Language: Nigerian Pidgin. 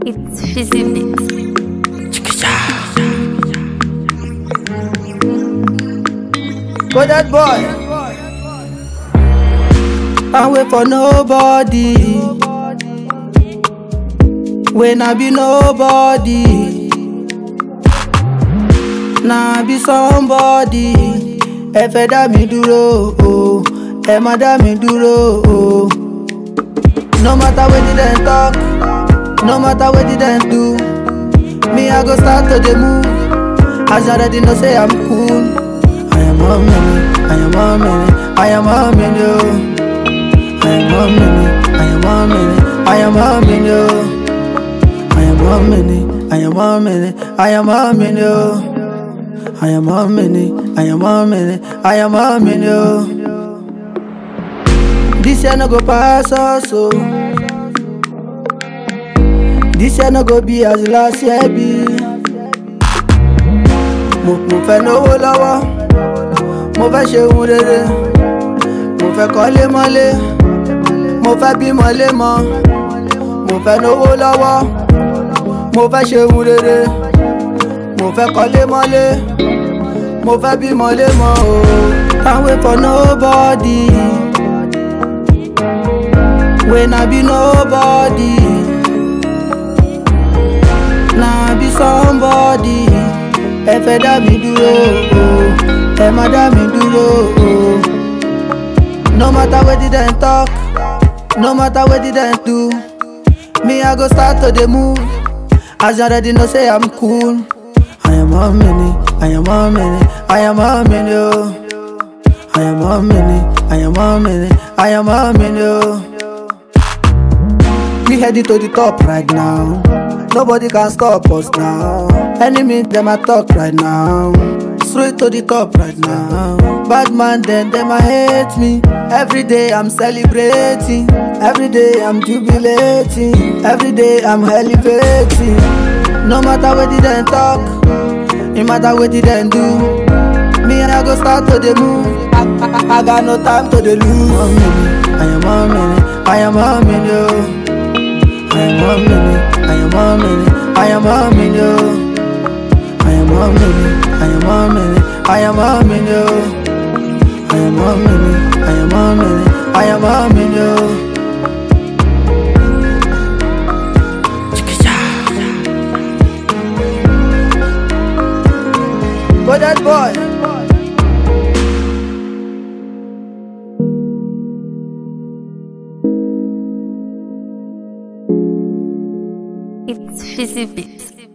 It's Fizzy Beats. Go that boy. I wait for nobody. When I be nobody. Now I be somebody. Ẹ fẹ́ dá mi dúró o, ẹ má dá mi dúró o. No matter wetin dem talk, no matter wetin dem do, me I go start to dey move. As you already know say I'm cool. I am one minute, I am one minute, I am one minute, oh. I am one minute, I am one minute, I am one minute, oh. I am one minute, I am one minute, I am one minute, oh. I am one minute, I am one minute, I am one minute, oh. This year no go pass us, oh. This year no go be as last year be. Mo mo fẹ́ lówó lọ́wọ́, mo fẹ́ ṣe ohun rere, mo fẹ́ kọ́lé mọ́lé, mo fẹ́ bímọ lémọ, mo fẹ́ lówó lọ́wọ́, mo fẹ́ ṣe ohun rere, mo fẹ́ kọ́lé mọ́lé, mo fẹ́ bímọ lémọ o. Can't wait for nobody. When I be nobody. Now I be somebody. Ẹ fẹ́ dá mi dúró o, ẹ má dá mi dúró o. No matter wetin dem talk, no matter wetin dem do, me I go start to dey move. As you already know say I'm cool. I am one minute, I am one minute, I am one minute, oh. I am one minute, I am one minute, I am one minute, oh. We heading to the top right now. Nobody can stop us now. Enemy them a talk right now. Straight to the top right now. Bad man then them a hate me. Every day I'm celebrating. Every day I'm jubilating. Every day I'm elevating. No matter what they them talk, no matter what they them do. Me and I go start to the move. I, I, I got no time to the lose. One minute, I am one minute, I am one minute. oh. I am one minute, I am one minute, I am one minute. oh. I am one minute, I am one minute, I am one minute. oh. I am one minute, I am one minute, I am one minute. oh. Go that boy. It's Fizzy Beats.